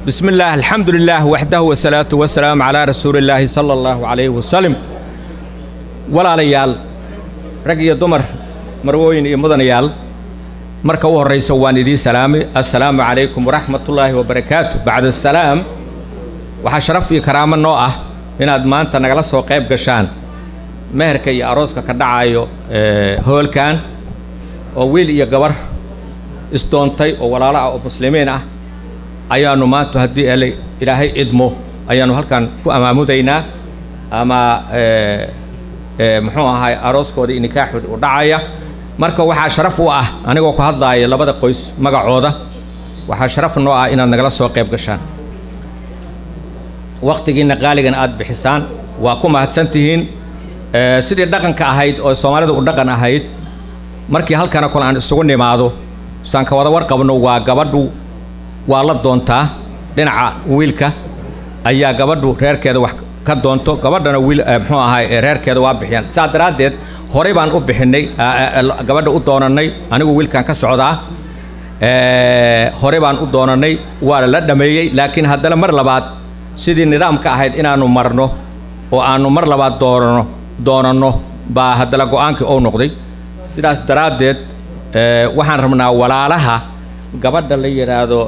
بسم الله الحمد لله وحده والصلاة والسلام على رسول الله صلى الله عليه وسلم ولا ليال رقي دمر مروين مدنيال marka u horraysa waan idiin salaamay assalaamu calaykum waraxmatullaahi wabarakaatu bacda asalaam waxaa sharaf iyo karaamo noo ah inaad maanta nagala soo qayb gashaan meherka iyo arooska ka dhacayo hoolkan oo wiil iyo gabar isdoontay oo walaalo ah oo muslimiin ah ayaannu maanta haddii ele ilaahay idmo ayaannu halkan ku amaamudaynaa ama muxuu ahay arooskooda iyo nikaaxood u dhacaya marka waxaa sharaf u ah anigoo ku hadlaaya labada qoys magacooda waxaa sharaf noo ah inaad nagala soo qayb gashaan wakhtigiinna qaaligan aad bixisaan waa ku mahadsantihiin sidii dhaqanka ahayd oo soomaalida u dhaqan ahayd markii halkana kole aan isugu nimaado saan ka wada warqabno waa gabadhu waa la doontaa dhinaca wiilka ayaa gabadhu reerkeeda wax ka doonto gabadhana wiil muxuu ahay reerkeeda waa bixiyaan saa daraaddeed horey baan u bixinnay gabadha u doonannay anigu wiilkan ka socdaa horey baan u doonannay waa la dhammeeyey laakiin haddana mar labaad sidii nidaamka ahayd inaannu marno oo aannu mar labaad doonano doonanno baa haddana go'aankii ou noqday sidaas daraaddeed waxaan rabnaa walaalaha gabadha la yidhaahdo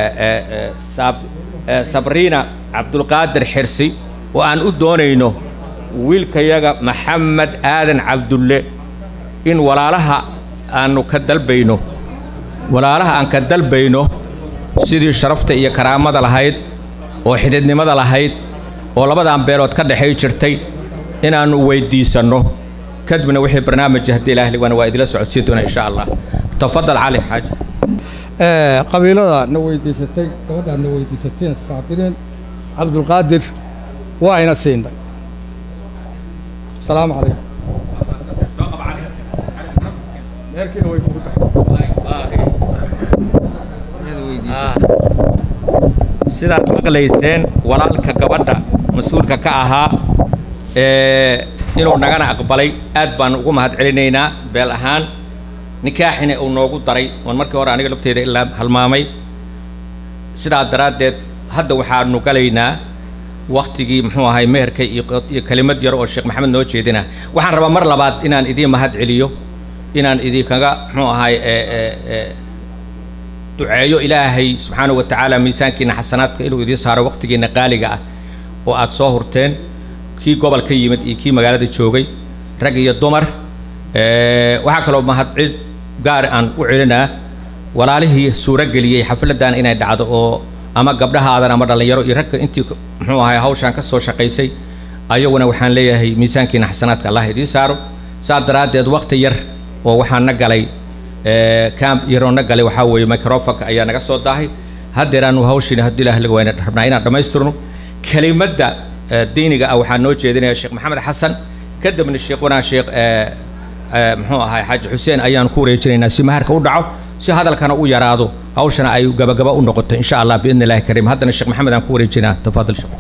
sabriina cabdulqaadir xirsi oo aan u doonayno wiilkayaga maxamed aadan cabdulle in walaalaha aannu ka dalbayno walaalaha aan ka dalbayno sidii sharafta iyo karaamada lahayd oo xididnimada lahayd oo labadan beelood ka dhexay jirtay inaannu weyddiisanno kadibna wixii barnaamija haddii ilaah liwana waa idila socodsiin doona insha allah tafadal cali xaaji qabiilada na weydiisatay gabadhaad na weydiisateen saabiriin cabdulqaadir waa ayna siinay السلام عليكم sidaad maqlayseen walaalka gabadha mas-uulka ka ahaa inuu nagana aqbalay aad baan ugu mahad celinaynaa beel ahaan nikaaxina uu noogu daray oon markii hore aniga lafteeda ilaa halmaamay sidaa daraaddeed hadda waxaanu galaynaa waktigii muxuu ahay meherka iyo kelimad yar oo sheekh maxamed noo jeedina waxaan rabaa mar labaad inaan idiin mahad celiyo inaan idinkaga muxuu ahay duceeyo ilaahay subxaanahu wa tacaala miisaankiina xasanaadka inuu idiin saaro waqtigiina qaaliga ah oo aad soo hurteen kii gobol ka yimid iyo kii magaalada joogay rag iyo dumar waxaa kaloo mahadcid gaar aan u celinaa walaalihii suuro geliyey xafladdan inay dhacdo oo ama gabdhahaadan ama dhallinyaro iyo ragga intii muxuu ahay hawshaan ka soo shaqaysay ayaguna waxaan leeyahay miisaankiina xasanaadka allah idiin saaro saa daraaddeed waqti yar oo waxaan na galay camp yaroo na galay waxaa weeye microfonka ayaa naga soo daahay haddeeraanu hawshiina haddii ilaah laga wayna rabnaa inaan dhammaystirno kelimadda diiniga ah waxaa noo jeedinaya sheekh maxamed xasan kadibna sheekhuna sheekh muxuu ahay xaaji xuseen ayaan ku wareejinaynaa si maharka u dhaco si hadalkana u yaraado hawshana ay gabagaba u noqoto insha allah biidni illahi kariim haddana sheekh maxamed aan ku wareejinaa tafaadal sheekh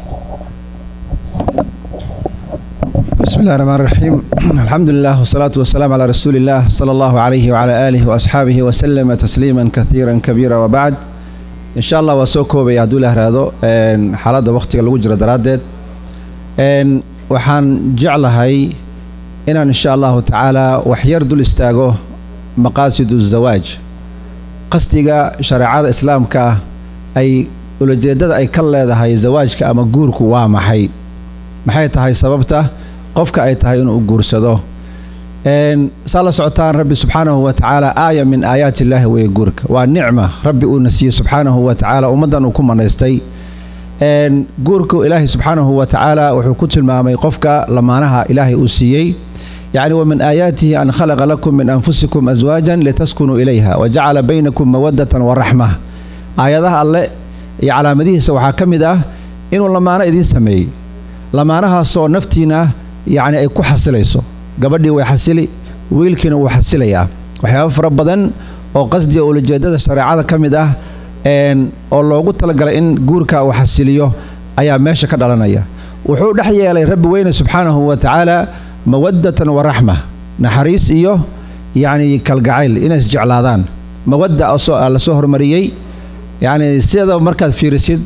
بسم الله الرحمن الرحيم الحمد لله والصلاة والسلام على رسول الله صلى الله عليه وعلى آله وأصحابه وسلم تسليما كثيرا كبيرا وبعد إن شاء الله وسوكو بيعدو له هذا حالة وقت الوجرة درادد إن وحان جعلهاي إن إن شاء الله تعالى وحير دول استاغو مقاصد الزواج قصدك شريعة الإسلام كا أي ulajeedada ay ka leedahay zawaajka ama guurku waa maxay maxay tahay sababta qofka ay tahay inuu guursado saa la socotaan rabbi subxaanahu wa tacaala aaya min aayaati illaahi weeye guurka waa nicma rabbi uuna siiyey subxaanahu wa tacaala ummaddan uu ku manaystay guurku ilaahay subxaanahu wa tacaala wuxuu ku tilmaamay qofka lamaanaha ilaahay uu siiyey yacni wa min aayaatihi an khalaqa lakum min anfusikum aswaajan litaskunuu ilayha wa jacala baynakum mawaddatan wa raxma aayadaha alle iyo calaamadihiisa waxaa ka mid ah inuu lamaano idiin sameeyey lamaanahaasoo naftiina yacni ay ku xasilayso gabadhii way xasili wiilkiina wuu xasilayaa waxyaaba fara badan oo qasdiga ulajeedada shareecada ka mid ah oo loogu talagalay in guurka uu xasiliyo ayaa meesha ka dhalanaya wuxuu dhex yeelay rabbi weyne subxaanahu wa tacaala mawaddatan wa raxma naxariis iyo yacni kalgacayl inay isjeclaadaan mawadda la soo hormariyey yacni sida markaad fiirisid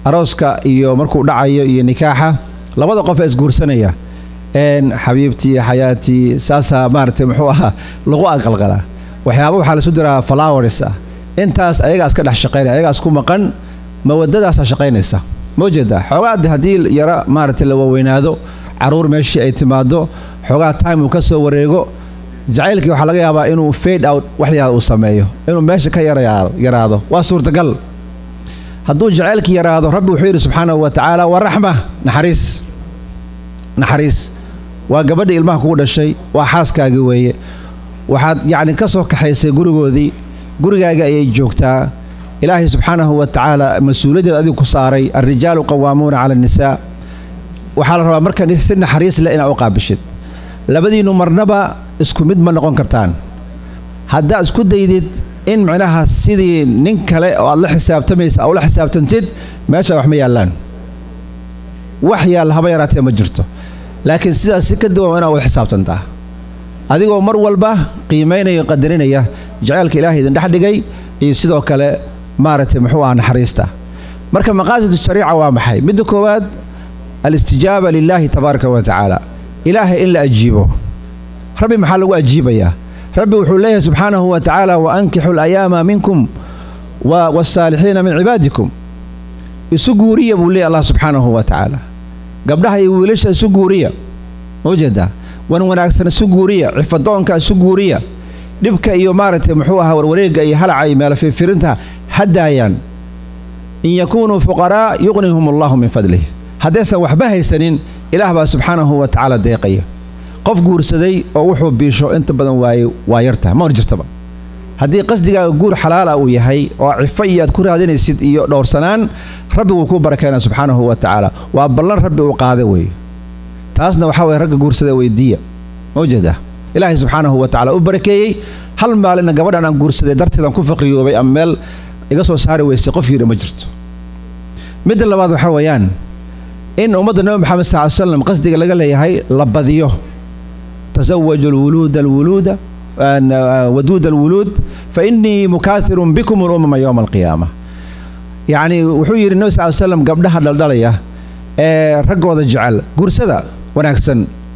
arooska iyo markuu dhacayo iyo nikaaxa labada qof ee isguursanaya een xabiibtii xayaatii saasaa maaragtay muxuu ahaa lagu aqalqalaa waxyaaba waxaa laisu diraa flowers ah intaas ayagaas ka dhex shaqaynaya ayagaas ku maqan mawadadaasaa shaqaynaysa ma ujeedaa xoogaa de haddii yaro maaragtay la waaweynaado caruur meeshii ay timaado xoogaa time uu ka soo wareego jacaylkii waxaa laga yaabaa inuu fade out waxyaada uu sameeyo inuu meesha ka yarayaado yaraado waa suurtagal hadduu jacaylkii yaraado rabbi wuxuu yidhi subxaanahu wa tacaala waa raxma naxariis naxariis waa gabadhii ilmaha kugu dhashay waa xaaskaagii weeye waxaad yacni ka soo kaxaysay gurigoodii gurigaaga ayay joogtaa ilaahay subxaanahu wa tacaala mas-uuliyaddeed adigu ku saaray alrijaalu qawaamuuna cala annisaa waxaa la rabaa marka si naxariis leh inaad u qaabishid labadiinnu marnaba isku mid ma noqon kartaan haddaad isku daydid in micnaha sidii nin kale oo aad la xisaabtamaysa aad ula xisaabtantid meesha wax ma yaallaan wax yaalla haba yaraatee ma jirto laakiin sidaas si ka duwan waa inaad ula xisaabtantaa adigoo mar walba qiimaynaya qadarinaya jaceylka ilaahay idin dhex dhigay iyo sidoo kale maaragtay muxuu aha naxariista marka maqaasidu shariica waa maxay midda koowaad alistijaaba lilaahi tabaaraka wa tacaala ilaahay in la ajiibo rabbi maxaa lagu ajiibayaa rabbi wuxuu leeyahay subxaanahu wa tacaala wa ankixu alayaama minkum wasaalixiina min cibaadikum isu guuriya buu leeyahy allah subxaanahu wa tacaala gabdhaha iyo wiilasha isu guuriya ma ujeedaa wan wanaagsan isu guuriya cifadoonka isu guuriya dhibka iyo maaragtay muxuu ahaa warwareegga iyo halaca iyo meelo firfirinta ha daayaan in yakunuu fuqaraa yuqnihum allahu min fadlih haddaysan waxba haysanin ilaah baa subxaanahu wa tacaala deeqaya qof guursaday oo wuxuu biisho inta badan waaye waa yartaha ma hor jirtaba haddii qasdigaaga guur xalaala uu yahay oo cifo iyo aad ku raadinaysid iyo dhowrsanaan rabbi wuu kuu barakeynaa subxaanahu wa tacaala waa ballan rabbi uu qaada weeye taasna waxaa weye ragga guursada weydiiya ma ujeedaa ilaahay subxaanahu wa tacala u barakeeyey hal maalina gabadhan aan guursaday darteedaan ku faqriyoobay ama meel iga soo saari weysay qof yidhi ma jirto midda labaad waxaa weeyaan in ummadda nebi moxamed sal ly slam qasdiga laga leeyahay la badiyo tasawaju alwuluuda alwuluuda waduuda alwuluud fa innii mukaahirun bikum ulumama yowma alqiyaama yacni wuxuu yidhi nebi sal ly slam gabdhaha dhaldhalaya ee raggooda jecel guursada wanaagsan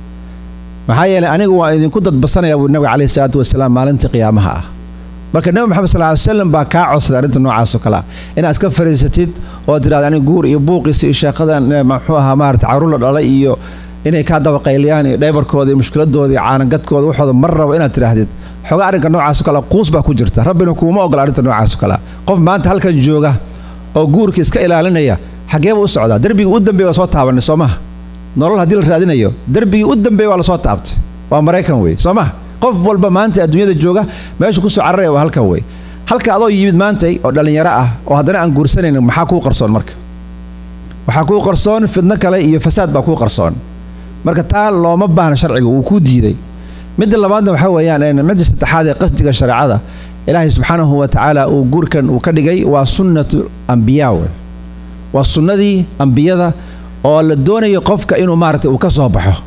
maxaa yeelay anigu waa idinku dadbasanaya buu nabiga calayhi salaatu wasalaam maalintii qiyaamaha ah marka nebi moxamed sal ly slam baa kaa codsaday arrinta noocaas oo kale ah inaad iska fariisatid oo tidhahda aniga guur iyo buuqiisa iyo sheekadan muxuu ahaa maarata caruur la dhalay iyo inay kaa dabaqayliyaan iyo dhaybarkooda iyo mushkiladooda iyo caanagadkooda waxooda mar rabo inaad tidhaahdid xoogaa arrinka noocaas oo kale quus baa ku jirta rabbina kuuma ogola arrinta noocaas oo kale qof maanta halkan jooga oo guurka iska ilaalinaya xageeba u socdaa derbigii u dambeeya waa soo taabanay soo maha nolol haddii la raadinayo derbigii u dambeeya waa lasoo taabtay waa maraykan wey soo maha qof walba maanta adduunyada jooga meeshu kusoo cararaya waa halkan wey halka adoo yimid maantay oo dhallinyaro ah oo haddana aan guursanaynin maxaa kuu qarsoon marka waxaa kuu qarsoon fidno kale iyo fasaad baa kuu qarsoon marka taa looma baahna sharciga wuu kuu diiday midda labaadna waxaa weeyaan midda saddexaad ee qasdiga shareecada ilaahay subxaanahu wa tacaala uu guurkan uu ka dhigay waa sunnatu ambiyaa wey waa sunnadii ambiyada oo la doonayo qofka inuu maaragtay uu ka soo baxo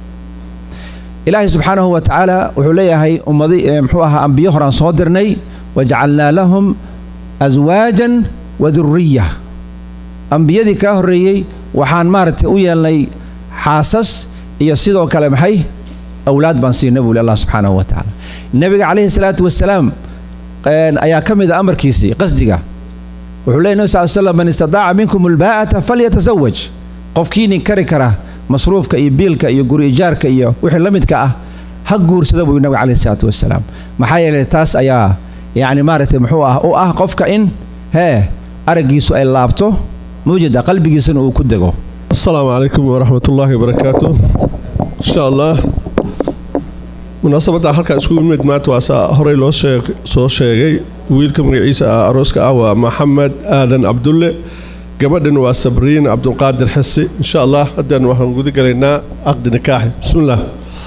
ilaahay subxaanahu wa tacaala wuxuu leeyahay ummadi muxuu ahaa ambiyo horaan soo dirnay wajacalnaa lahum aswaajan wa duriya ambiyadii kaa horreeyey waxaan maaragtay u yeelnay xaasas iyo sidoo kale maxay awlaad baan siinay buu li allah subxaanahu wa tacaala nebiga calayhi salaatu wasalaam ayaa ka mid a amarkiisii qasdiga wuxuu leeyay nebi sal slam man istadaaca minkum albaa'ata falyatasawaj qofkii nin kari kara masruufka iyo biilka iyo guri ijaarka iyo wixii la midka ah ha guursada buu nabiga calayhi salaatu wasalaam maxaa yeelay taas ayaa yacni maaragtay muxuu ah u ah qofka in hee araggiisu ay laabto mawjada qalbigiisana uu ku dego asalaamu calaykum waraxmat ullaahi wabarakaatu insha allah munaasabadda halkaa isku yimid maanta waa saa horey loo soo sheegay wiilka magaciisa ah arooska ah waa maxamed aadan cabdulle gabadhan waa sabriin cabdulqaadir xisi insha allah haddaan waxaan guda galaynaa caqdi nikaaxi bismi illah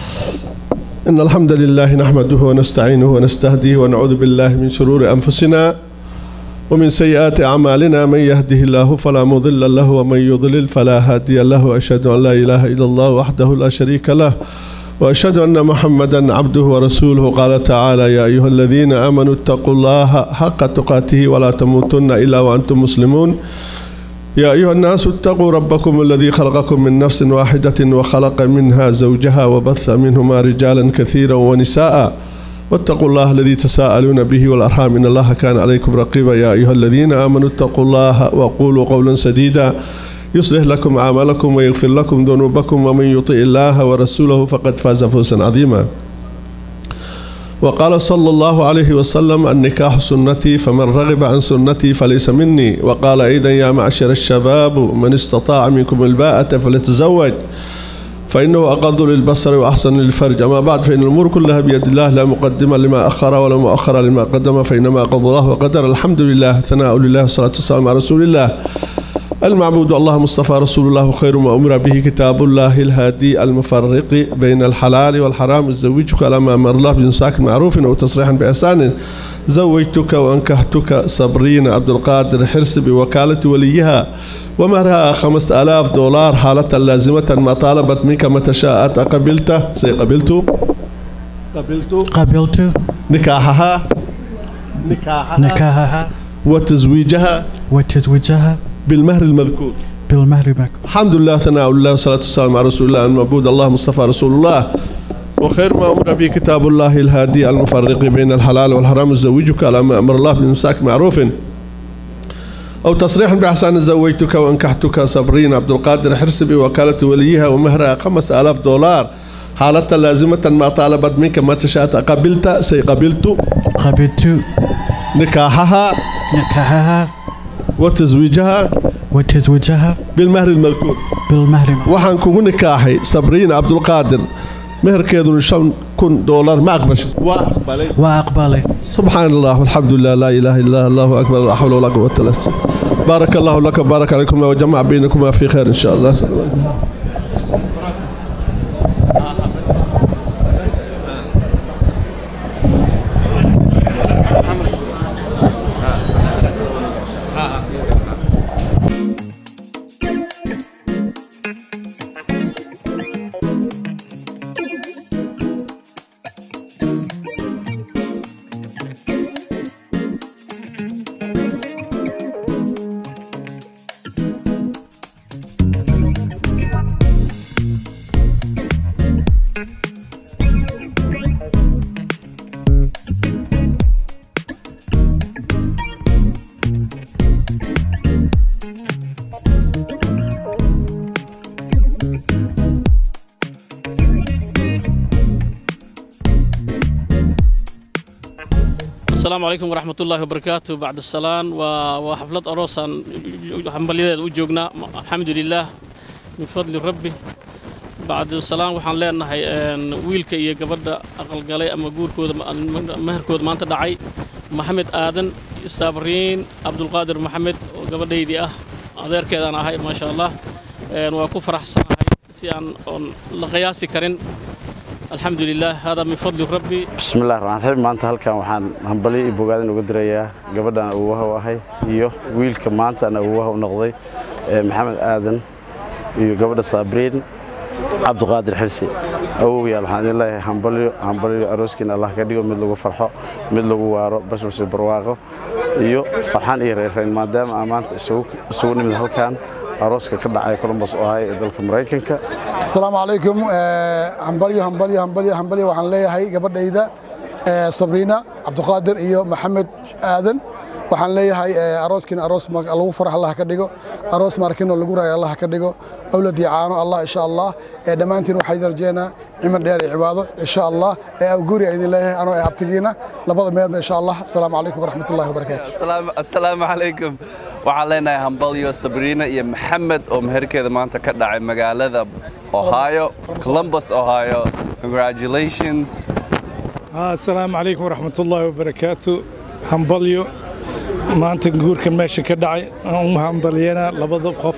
إن الحمد لله نحمده ونستعينه ونستهديه ونعوذ بالله من شرور أنفسنا ومن سيئات أعمالنا من يهده الله فلا مضل له ومن يضلل فلا هادي له وأشهد أن لا إله إلا الله وحده لا شريك له وأشهد أن محمدا عبده ورسوله قال تعالى يا أيها الذين آمنوا اتقوا الله حق تقاته ولا تموتن إلا وأنتم مسلمون يا أيها الناس اتقوا ربكم الذي خلقكم من نفس واحدة وخلق منها زوجها وبث منهما رجالا كثيرا ونساء واتقوا الله الذي تساءلون به والأرحام إن الله كان عليكم رقيبا يا أيها الذين آمنوا اتقوا الله وقولوا قولا سديدا يصلح لكم أعمالكم ويغفر لكم ذنوبكم ومن يطع الله ورسوله فقد فاز فوزا عظيما وقال صلى الله عليه وسلم النكاح سنتي فمن رغب عن سنتي فليس مني وقال أيضا يا معشر الشباب من استطاع منكم الباءة فليتزوج فإنه أقض للبصر وأحسن للفرج أما بعد فإن الأمور كلها بيد الله لا مقدم لما أخر ولا مؤخر لما قدم فإنما قضى الله وقدر الحمد لله ثناء لله والصلاة والسلام على رسول الله المعبود الله مصطفى رسول الله خير ما أمر به كتاب الله الهادي المفرق بين الحلال والحرام زوجك على ما أمر الله بإمساك معروف أو تصريحا بإحسان زوجتك وأنكحتك صبرين عبد القادر حرس بوكالة وليها ومهرها خمسة آلاف دولار حالة لازمة ما طالبت منك متى شاءت أقبلته سيقبلت قبلت قبلت نكاحها نكاحها نكاحها وتزويجها وتزويجها بالمهر المذكور بالمهر مكر الحمد لله ثناء الله والصلاة والسلام على رسول الله المعبود الله مصطفى رسول الله وخير ما أمر به كتاب الله الهادي المفرق بين الحلال والحرام زوجك على ما أمر الله بإمساك معروف أو تصريح بإحسان زوجتك وأنكحتك صبرين عبد القادر حرس بوكالة وليها ومهرها خمسة آلاف دولار حالة لازمة ما طالبت منك ما تشاء قبلت سيقبلت قبلت نكاحها نكاحها وتزويجها وتزويجها بالمهر المذكور بالمهر مكر waxaan kugu nikaaxay sabriin cabdulqaadir meherkeeduna shan kun doolar ma aqbashay waa aqbalay وأقبل subxaan allah walxamdu lilah laa ilaaha illa allahu akbar laa xawla walaa quwata illa billah بارك الله لك وبارك عليكم وجمع بينكما في خير ان شاء الله asalaamu calaykum waraxmat ullaahi wabarakaatu bacd asalaan waa waa xaflad aroosaan hambalyadeeda u joognaa alxamdu lilaah min fadli rabbi bacdusalaan waxaan leenahay wiilka iyo gabadha aqalgalay ama guurkooda meherkooda maanta dhacay maxamed aadan sabriin cabdulqaadir maxamed oo gabadhaydii ah adeerkeedaan ahay maasha allah waa ku faraxsanahay si aan oon la qiyaasi karin alxamdu lilah hada min fadli rabbi bismillahi raxmaan raxiim maanta halkan waxaan hambalyo iyo bogaadin uga dirayaa gabadhan awoowaha u ahay iyo wiilka maanta aan awoowaha u noqday ee maxamed aadan iyo gabadha saabriin cabduqaadir xirsi awowyaal waxaan idin leeyahay hambalyo hambalyo arooskiina allah ka dhigo mid lagu farxo mid lagu waaro bashbashi barwaaqo iyo farxan iyo reerreyn maadaama aan maanta isugu nimid halkan arooska ka dhacay columbus ohio ee dalka maraykanka asalaamu calaykum hambalyo hambalyo hambalyo hambalyo waxaan leeyahay gabadhayda sabriina cabduqaadir iyo maxamed aadan waxaan leeyahay arooskiina aroos lagu farax allah ka dhigo aroos markinoo lagu raayo allah ka dhigo awlad iyo caano allah insha allah dhammaantiin waxaa idin rajeynaa cimar dheer iyo cibaado insha allah guri idin leeyahay anoo ee abtigiina labada meelba insha allah asalaamu calaykum waraxmatullahi wabarakaatu asalaamu calaykum waxaan leenahay hambalyo sabriina iyo maxamed oo meherkeeda maanta ka dhacay magaalada ohio columbus ohio congratulations asalaamu calaykum waraxmatullaahi wabarakaatu hambalyo maanta guurkan meesha ka dhacay aan u hambalyanaa labada qof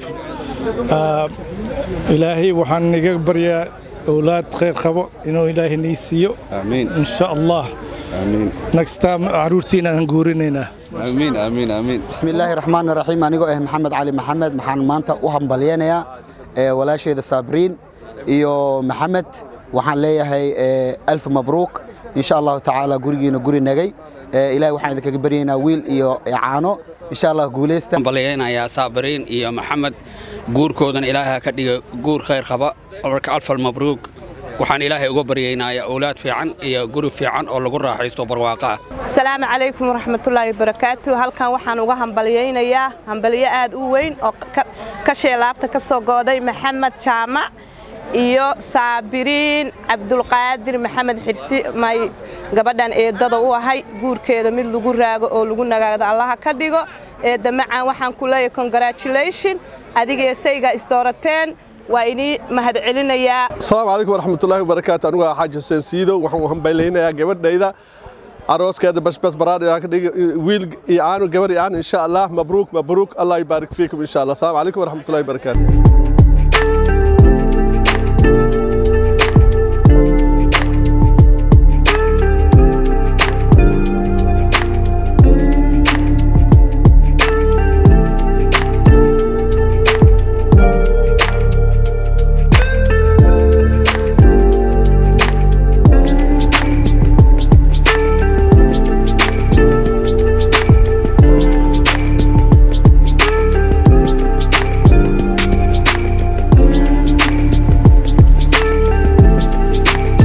ilaahay waxaan iga baryaa awlaad khayr qabo inuu ilaahay nii siiyo amiin insha allah next time caruurtiina aan guurinaynaa amiin amiin amiin بسم الله الرحمن الرحيم أنيقو إيه محمد علي محمد محان مانتا وهم بليانيا ولا شيء صابرين إيو محمد وحان ليهي ألف مبروك إن شاء الله تعالى قرينا قري نجي ilaahay waxaan idinkaga baryaynaa wiil iyo caano insha allah guulaysta baliyaynayaa saabiriin iyo maxamed guurkoodan ilaahay ka dhiga guur khayr qaba marka alfal mabruug waxaan ilaahay uga baryaynayaa owlaad fiican iyo guri fiican oo lagu raaxaysto barwaaqo ah asalaamu calaykum waraxmatullaahi wabarakaatu halkan waxaan uga hambalyaynayaa hambalyo aad u weyn oo ka sheelaabta ka soo gooday maxamed jaamac iyo saabiriin cabdulqaadir maxamed xirsi may gabadhan eedada u ahay guurkeeda mid lagu raago oo lagu nagaado allaha ka dhigo eedda macaan waxaan ku leeyahay congratulation adigee sayga isdoorateen waa inii mahad celinayaa asalaamu calaykum waraxmatullaahi wabarakaatu anigu ah xaaji xuseen siidow waxaan u hambayleynayaa gabadhayda arooskeeda basbas baraadha ka dhigi wiil iyo caanu gabar iyo caanu insha allah mabruuk mabruuk allah yubaarik fiikum insha allah asalaamu calaykum waraxmatullahi wabarakaatu